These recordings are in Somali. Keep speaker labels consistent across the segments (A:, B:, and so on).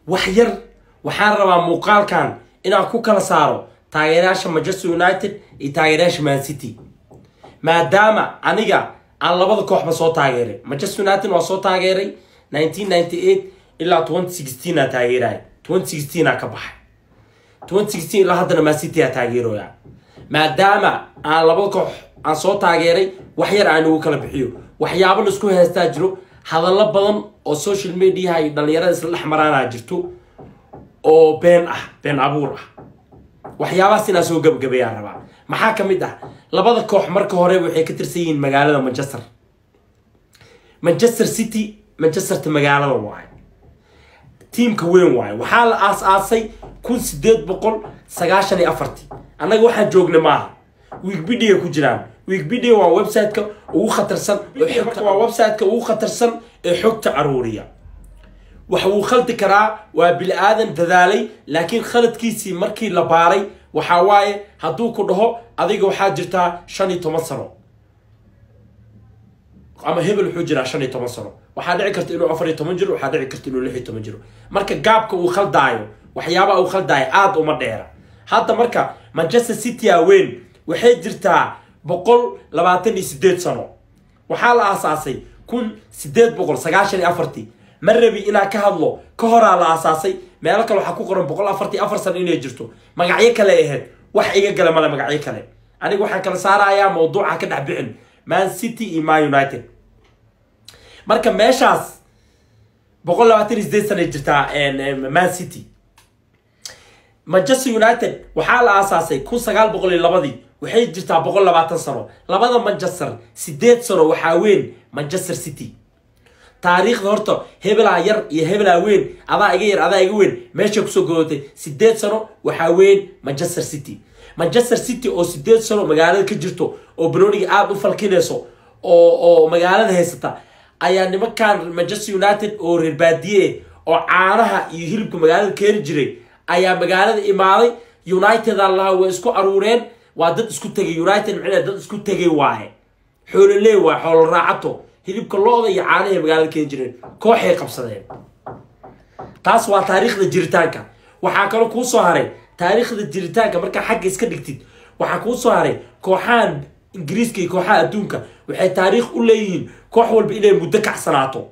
A: wax yar waxaan rabaa muuqaalkan inaan ku kala saaro taageerayaasha manchester united iyo taageerayaasha man city maadaama aniga aan labada kooxba soo taageeray manchester united waa soo taageeray 1998 ilaa 2016 aa taageeraya 2016 aa ka baxay 2016 ilaa haddana man city aa taageeroya maadaama aan labada koox aan soo taageeray wax yar aan ugu kala bixiyo waxyaabo laisku haystaa jiro hadallo badan oo social mediaha iyo dhalinyarada isla dhex maraanaa jirto oo been ah been abuur ah waxyaabahaas inaan soo gabagabayaan rabaa maxaa ka mid ah labada koox marka hore waxay ka tirsan yihiin magaalada manchester manchester city manchesterta magaalada waaye tiimka weyn waaye waxaa la aas-aasay kun sideed boqol sagaashan iyo afartii annaga waxaan joogna maaha wikipedia ku jiraan wikipedia waa website-ka ugu khatarsan ee xogta waa website-ka ugu khatarsan ee xogta aruuriya wax wuu khaldi karaa waa bili aadan dadaalay laakiin khaladkiisii markii la baaray waxaa waaye hadduu ku dhaho adiga waxaa jirtaa shan iyo toban sano ama hebel wuxuu jiraa shan iyo toban sano waxaa dhici karta inuu afar iyo toban jiro waxaa dhici karta inuu lix iyo toban jiro marka gaabka uu khaldaayo waxyaabaha uu khaldaayo aada uma dheera hadda marka manchester city a weyn waxay jirtaa boqol labaatan iyo sideed sano waxaa la aasaasay kun sideed boqol sagaashan iyo afartii ma rabi inaan ka hadlo ka horaa la aasaasay meelo kale waxaa ku qoran boqol afartii afar sano inay jirto magacyo kale ahayd wax iga gala male magacyo kale aniga waxaan kala saarayaa mawduuca ka dhex bixin man city iyo man united marka meeshaas boqol labaatan iyo sideed sana jirtaa man city manchester united waxaa la aasaasay kun sagaal boqol iyo labadii waxay jirtaa boqol labaatan sano labada manchester sideed sano waxaa weyn manchester city taariikhda horta hebelaa yar iyo hebelaa weyn adaa iga yar adaa iga weyn meeshay kusoo godootay sideed sano waxaa weyn manchester city manchester city oo sideed sano magaalada ka jirto oo banooniga aada u falkinayso oo oo magaalada haysata ayaa nimankan manchester united oo reer baadiye oo caanaha iyo hilibka magaalada keeni jiray ayaa magaalada imaaday united aan lahaa way isku aruureen waa dad isku tegay united micnaa dad isku tegay waaye xoololee waaye xoolo raacato hilibka lo-da iyo caanahay magaalada keeni jireen kooxay qabsadeen taas waa taariikhda jiritaanka waxaa kaloo kuu soo haray taariikhda jiritaanka markaa xagga iska dhigtid waxaa kuu soo haray kooxahan ingiriiska iyo kooxaha adduunka waxay taariikh u leeyihiin koox walba inay muddo kacsanaato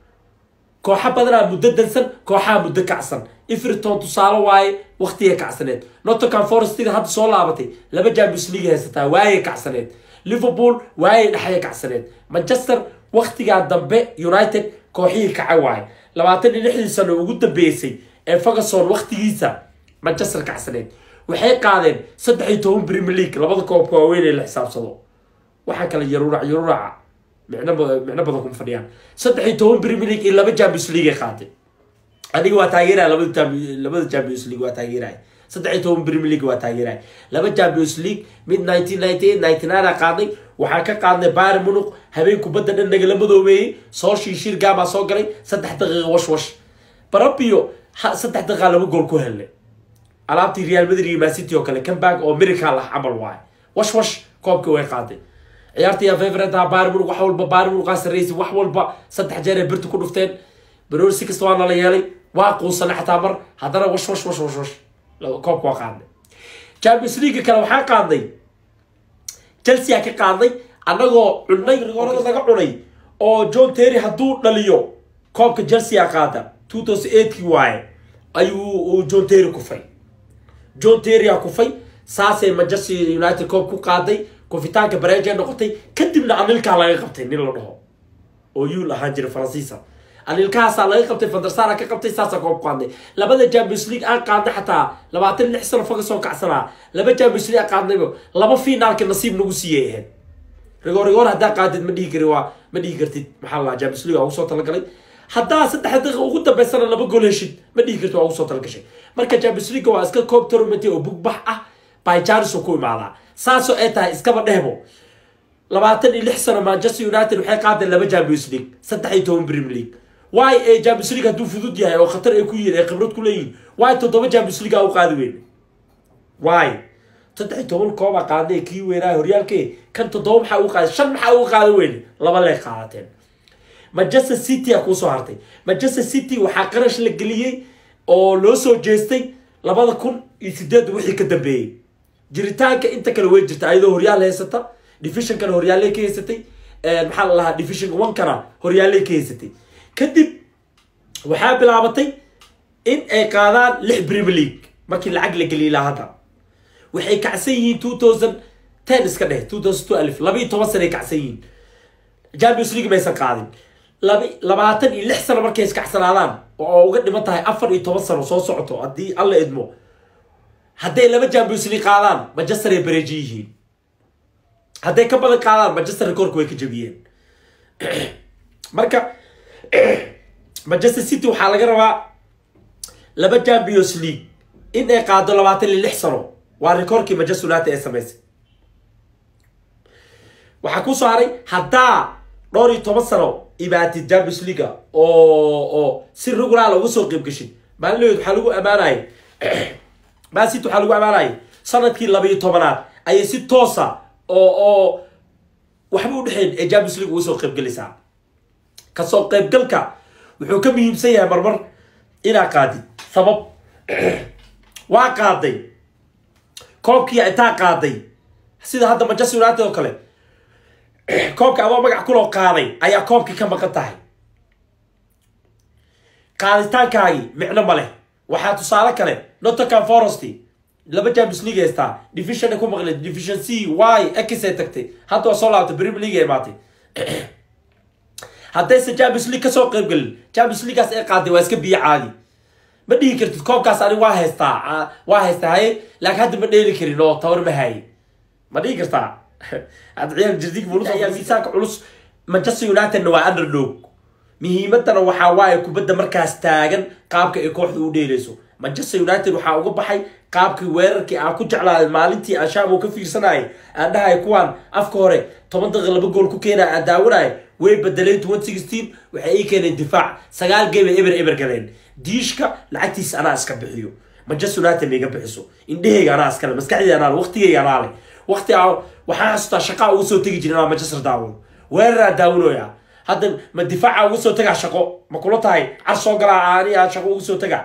A: kooxo badanaa muddo dansan kooxaha muddo kacsan ifriton tusaale waaye waktigay kacsaneed nottingham forestiga hadda soo laabatay laba champions league haysataa waayay kacsaneed liverpool waayay dhexya kacsaneed manchester waktigaa dambe united kooxihii kaca waaye labaatan iyo lixdii sano ugu dambeysay ee ferguson waktigiisa manchester kacsaneed waxay qaadeen saddex iyo toban premier league labada koobka waaweyn ee la xisaabsado waxaa kale yarurac yaruraca micno micno badan kuma fadhiyaan saddex iyo toban premier league iyo laba champions league ay qaatay adiga waa taageeraya labada labada champions league waa taageeraya saddex iyo toban premier league waa taageeraya laba champions league mid nineteen ninety eight ninety nine aa qaadnay waxaan ka qaadnay bayern munich habeen kubadda dhan nagala madoobeeyey soolshii shirgaabaa soo galay saddex daqiiqa wash wash barabio saddex daqiiqa laba gool ku helnay alaabtii real madrid iyo mancity oo kale comeback oo miracle ah camal waaye wash wash koobkii way qaaday ciyaartii yaa favorite ah bayern munich wax walba bayern munich aa sarreysay wax walba saddex jeer ay birta ku dhufteen baroor si kasta waa nala yeelay waa quusanay xataa mar haddana wash wash wash wash wash koobka waa qaadnay champions league kale waxaa qaadnay chelsea aa ka qaadnay annagoo cunay rigoorada naga cunay oo john terry hadduu dhaliyo koobka chelsea aa qaada two thousand eightkii waaye ayuu john terry kufay john terry aa kufay saasay manchester united koob ku qaaday kufitaanka bareejay noqotay kadibna anilkaa laga qabtay nin la dhaho oo yuul ahaan jira faransiisa anilkahaasaa laga qabtay fandarsara ka qabtay saasaa koob qaadnay labada champions league aan qaadnay xataa labaatan lix sano faga soo kacsanaa laba champions league aan qaadnayba laba finaalka nasiib nagu siiyay ahayd rigoor rigoor haddaa qaadid ma dhihi kari waa ma dhihi kartid maxaa la champions league waa ugu soo talagalay haddaa saddex daqiiqa ugu dambeysana laba gool heshid ma dhihi kartid waa ugu soo talagashay marka champions league waa iska koob tournament oo bugbax ah by charis oo ku imaadaa saasoo ay tahay iskaba dhehbo labaatan iyo lix sano manchester united waxay qaadeen laba champions league saddex iyo toban premier league waay ee champions league hadduu fudud yahay oo khatar ay ku yihiin ay khibrad ku leeyihin waay toddoba champions league aa u qaadi weyn waay saddex iyo toban koob aa qaadnay kii weynaa horyaalkee kan toddoba maxaa ugu qaaday shan maxaa ugu qaada weyn laba lee qaadateen manchester city aa kuusoo hartay manchester city waxaa qarash la geliyey oo loo soo jeestay labada kun iyo sideed wixii ka dambeeyey jiritaanka inta kale way jirta ayadoo horyaal haysata divisionkana horyaaley ka haysatay maxaa la lahaa division one-kana horyaaley ka haysatay kadib waxaa bilaabatay in ay qaadaan lix premier league markii lacag la geliyay ilaa hadda waxay kacsan yihiin two thousand ten iska dheh two thousand two alif laba iyo toban sanay kacsan yihiin champions league maysan qaadin laba labaatan iyo lix sano markay iskacsanaadaan oo uga dhiman tahay afar iyo toban sano soo socoto haddii alla idmo hadday laba champions league qaadaan manchester ay bareeji yihiin hadday ka badan qaadaan manchester rekoorka way ka jabiyeen marka manchester city waxaa laga rabaa laba champions league in ay qaado labaatan iyo lix sano waa rekoorkii manchester united ee samaysay waxaa ku soo haray haddaa dhowr iyo toban sano imaatid champions leaga oo oo si regulaala uga soo qeyb gashin maalinaheed waxaa lagu ammaanayay mancity waxaa lagu ammaanayay sanadkii laba iyo tobanaad ayay si toosa oo oo waxba udhexeyn ee champions league uga soo qeybgelaysaa kasoo qeybgalka wuxuu ka muhiimsan yahay marmar inaa qaadid sabab waa qaaday koobkii intaa qaaday sida hadda manchester united oo kale koobka adoo magac kuloo qaaday ayaa koobkii ka maqan tahay qaaditaankaagii micno ma leh waxaa tusaale kale nottingham forest laba champions league haystaa division ku maqlay division c y x ay tagtay hadda waa soo laabtay premier league ay imaatay haddayse champions league kasoo qeyb gelin champions leagueaas ay qaaday waa iska biyo caadi ma dhihi kartid koobkaas anig waa haystaa waa haystaa haye laakiin hadda ma dheeli karin oo tawar ma haye ma dhihi kartaa hadda ciyaar jirdig mulus ayaa miisaanka culus manchester unitedna waa underdog muhiimadana waxaa waaye kubadda markaas taagan qaabka ay kooxda u dheeleyso manchester united waxaa uga baxay qaabkii weerarkii aan ku jeclaaday maalintii aan shaam ka fiirsanayay aan dhahay kuwaan afka hore toban daqiiq laba gool ku keenaya aan daawanaya way bedeleen twenty sixteen waxay ii keeneen difaac sagaal game ay eber eber galeen diishka lacagtiisa anaa iska bixiyo manchester united ma iga bixiso indhaheyga anaa iskale maskaxdeyda anaa le waqtigeyga anaa le waqti a waxaan xasuustaa shaqaa uga soo tegi jirin anaa manchester daawano weeraraan daawanoya hadda ma difaaca uga soo tagaa shaqo ma kula tahay car soo galaa ani aan shaqo uga soo tagaa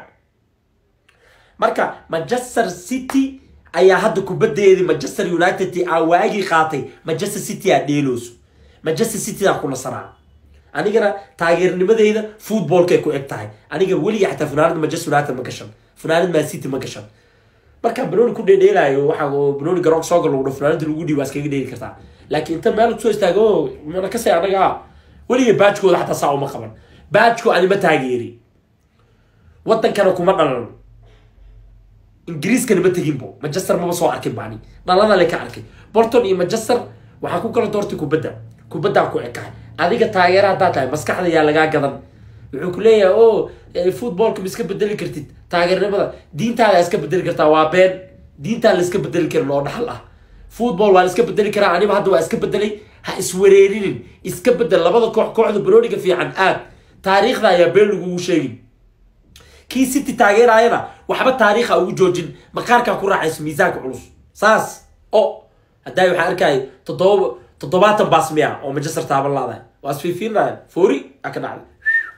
A: marka manchester city ayaa hadda kubadeedii manchester united aa waagii qaatay manchester city aa dheelooso manchester city aa ku nasanaa anigana taageernimadeyda footballkay ku eg tahay aniga weliga xataa funaanada manchester united ma gashan funaanad man city ma gashan markaa banooni ku dheedheelaayo waxaa banooni garoonka soo gal lagu funaanada lagu dhiib waa iskaga dheeli kartaa laakiin inta meel kusoo istaago mana kasay anaga ah weliga baajkooda xataa saa uma qaban baajko anima taageeri wadankana kuma dhalan ingiriiskana ma teginbo manchester maba soo arkin baani dhalada le ka arkay bolton iyo manchester waxaa ku kala doortay kubadda kubaddaa ku ekahay adiga taageera haddaa tahay maskaxda yaa lagaa gadan wuxuu ku leeyahay o footballka ma iska bedeli kartid taageernimada diintaada iska bedeli kartaa waa been diintaa la iska bedeli karin oo dhaxal ah football waa la iska bedeli karaa aniba hadda waa iska bedelay ha iswareerinin iska bedel labada koox kooxda barooniga fiican aad taariikhda ayaa been lagugu sheegin kii city taageerayana waxba taariikha ugu joojin maqaarkaa ku raaxayso miisaanka culus saas o haddaa waxaa arkaya toddoba toddobaatan baas miya oo manchester taaban laadahay waa isfiifiinaya foori a ka dhacday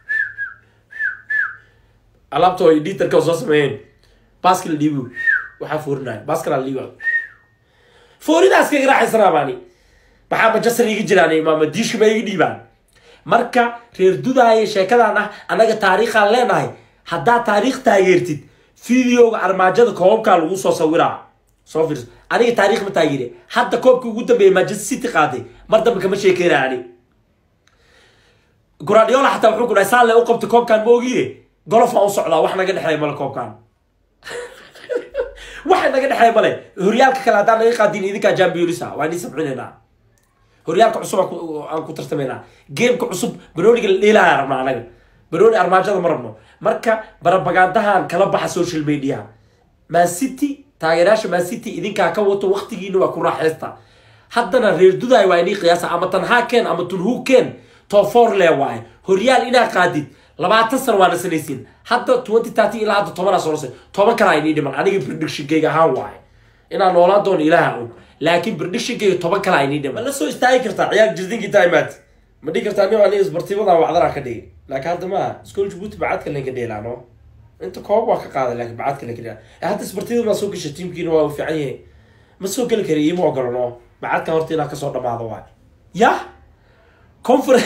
A: alaabta ay dhiitarka soo sameeyeen baaska la dhiibi waxaa foorinaya baaska la dhiiba fooridaas kaga raaxaysanaa baani maxaa manchester iga jiraan imaama diishka ba iga dhiibaan marka reer dudaaya sheekadan ah annaga taariikhaan leenahay haddaad taariikh taageertid videoga armaajada koobabkaa lagu soo sawiraa soo fiirso aniga taariikh ma taageere hadda koobkii ugu dambeeyay manchester city qaaday mar dambe kama sheekeynaya ani guradiola xataa wuxuu ku dhahay saale u qabtay koobkan ma ogiye golof aan u socdaa wax naga dhexeeya male koobkan waxa naga dhexeeya male horyaalka kale haddaan naga qaadin idinkaa jambionisa waa nii sabcinaynaa horyaalka cusub aan ku tartamaynaa gameka cusub banooniga la dheelaya rabnaa anaga banooni armaajada ma rabno marka barabagandahan kala baxa social media man city taageerayaasha man city idinkaa ka wato waqtigiina waa ku raaxaysta haddana reer dudaay waa inii qiyaasa ama tanhaakeen ama tunhuukeen tofor le waaye horyaal inaa qaadid labaatan sano waa nasanaysiin hadda twenty thirty ilaa hadda tobanaa soo nasay toban kalaa inii dhiman aniga predictionkayga ahaan waaye inaan noolaan doono ilaaha og laakiin predictionkayga toban kalaa inii dhiman ma la soo istaagi kartaa ciyaar jirdinkii taimaad ma dhigi kartaa nin aniga isbartiimadan wacdana ka dhigi laakiin hadda maaha school jabuuti bacadka laynka dheelaano inta koob waa ka qaaday laakiin bacad kale keliya hadda isbartida baa soo gashay tiimkiina waa u fiican yahay ma soo geli kari iima ogolano bacadkan horta inaa kasoo dhamaado waay ya confer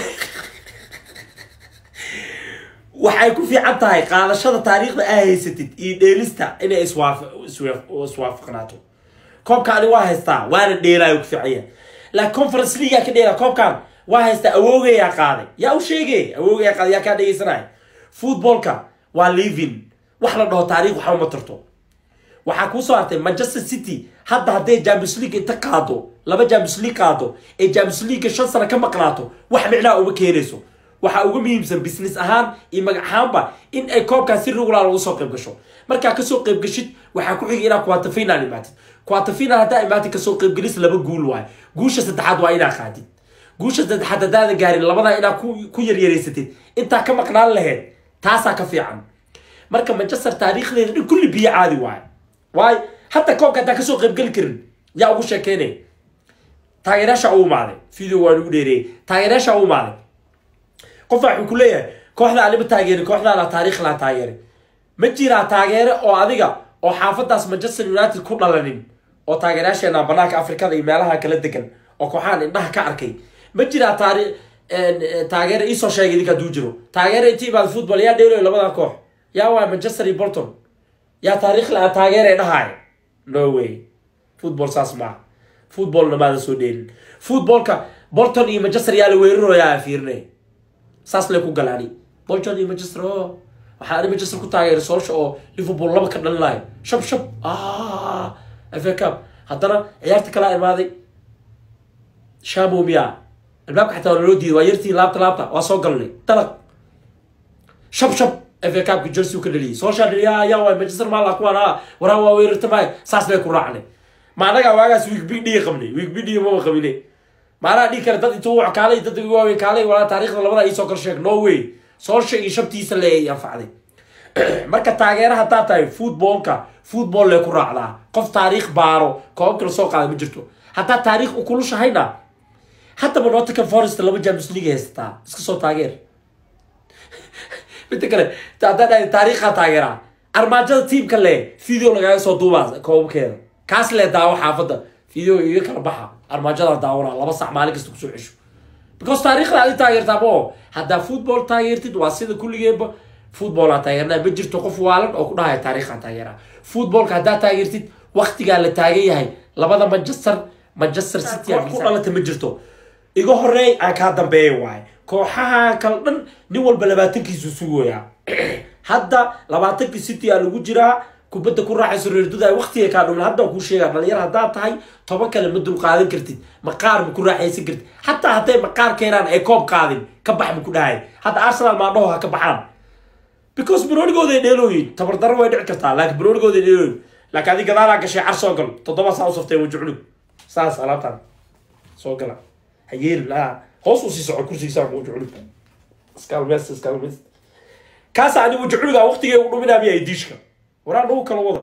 A: waxay ku fiican tahay qaadashada taariikhda aa haysatid iyo dheelista inay iswaaf iswaafaqnaato koobkaani waa haystaa waana dheelaayo ku fiican yahay laakiin conference leaguea ka dheela koobkan waa haystaa awoogayaa qaaday yaa u sheegay awoogayaa qaaday yaa kaa dhegeysanaya footballka waa living wax la dhaho taariikh waxba ma tarto waxaa kuu soo hartay manchester city hadda hadday champions league inta qaado laba champions league qaado ee champions league shan sano ka maqnaato wax micnaa uma keenayso waxaa uga muhiimsan business ahaan iyo magac ahaanba in ay koobkaa si regular ugu soo qayb gasho markaa kasoo qayb gashid waxaa ku xigay inaa quarter final imaatid quarter final haddaa imaatid kasoo qaybgelis laba guul waay guusha saddexaad waa inaa qaadid guusha saddexaad haddaadan gaarin labadaa inaa ku ku yaryareysatid intaa ka maqnaan laheyd taasaa ka fiican marka manchester taariikhdeeda dhan kulli biyo caadi waay waayo hadda koobka haddaan kasoo qaybgeli karin yaa ugu sheekeynay taageeraasha u imaaday video waan ugu dheereeyay taageeraasha u imaaday qofaa wuxuu ku leeyahay kooxda anima taageeri kooxdaana taariikh laa taageeri ma jiraa taageere oo adiga oo xaafadaas manchester united ku dhalanin oo taageerayaasheena banaanka afrikada iyo meelaha kala degan oo kooxahan indhaha ka arkay ma jiraa taari taageere iisoo sheegay idinka hadduu jiro taageere inti imaada football yaa dheelayo labada koox yaa waa manchester iyo bolton yaa taariikh la taageere dhahaay no way football saas maaha footballna maada soo dheelin footballka bolton iyo manchester yaa la weerarooyaa fiirinay saas lay ku galaani bolton iyo manchester o waxaa ani manchester ku taageeray soolsha oo liverpool laba ka dhalin lahay shab shab fa cup haddana ciyaarta kalaa imaaday shamo miya albaabka xataa waa naloo diiday waa yartii laabta laabta waa soo galnay dalaq shab shab fa cupka jersey ka dhaliyay soolshaa dhaliya ayaa waay manchester maala kuwaan a waraa waa weerarta maay saas bay ku raacnay ma anagaa waagaas week big dhiga qabnay week big dhiga maba qabine maanaa dhigi kara dad intuu wax kaalay dad ugu waaweyn kaalay walaa taariikhda labada iisoo kala sheeg no way soolsha iyo shabtiisa le ay anfacday marka taageera haddaa tahay footballka football lee ku raacdaa qof taariikh baaro koobabka la soo qaada ma jirto haddaa taariikh u kulushahayna haddaba nottingham forest laba champions league haysataa iska soo taageer midda kale haddaa dhahay taariikha taageeraa armaajada tiimka le video lagaaga soo duubaa koobabkeeda kaas lee daawo xaafadda video iga kala baxa armaajada daawana laba sac maalin kasta kusoo cesho because taariikhda adi taageertaa mo haddaa football taageertid waa sida kulligeeba footballaa taageernaa ma jirto qof waalan oo ku dhahaya taariikhaa taageeraa footballka haddaa taageertid waktigaa la taagan yahay labada manchester manchester city ku dhalata ma jirto iga horeey aan kaa dambeeya waaye kooxaha kale dhan nin walba labaatankiisu sugoyaa hadda labaatankii city aa lagu jiraa kubadda ku raaxayso reerdada waqtiga kaa dhumin hadda kuu sheegaa dhalinyar haddaad tahay toban kale ma dul qaadan kartid maqaar ma ku raaxaysan kartid xataa hadday maqaar keenaan ay koob qaadin ka bax ma ku dhahay hadda arsenal maadhaho ha ka baxaan because baroonigooday dheelooyin tabardaro way dhici kartaa laakiin baroonigooday dheelooyin laakiin adi gadaalaa gashay car soo gal toddoba saa u saftay waji culug saas alaabtaan soo gala ha yeelin ah hoos u sii soco kursigiisa waji culug iskaalmeest iskaalmeest kaasa ani waji culuga waqtigay u dhuminaa miya diishka waraan dhagu kala wada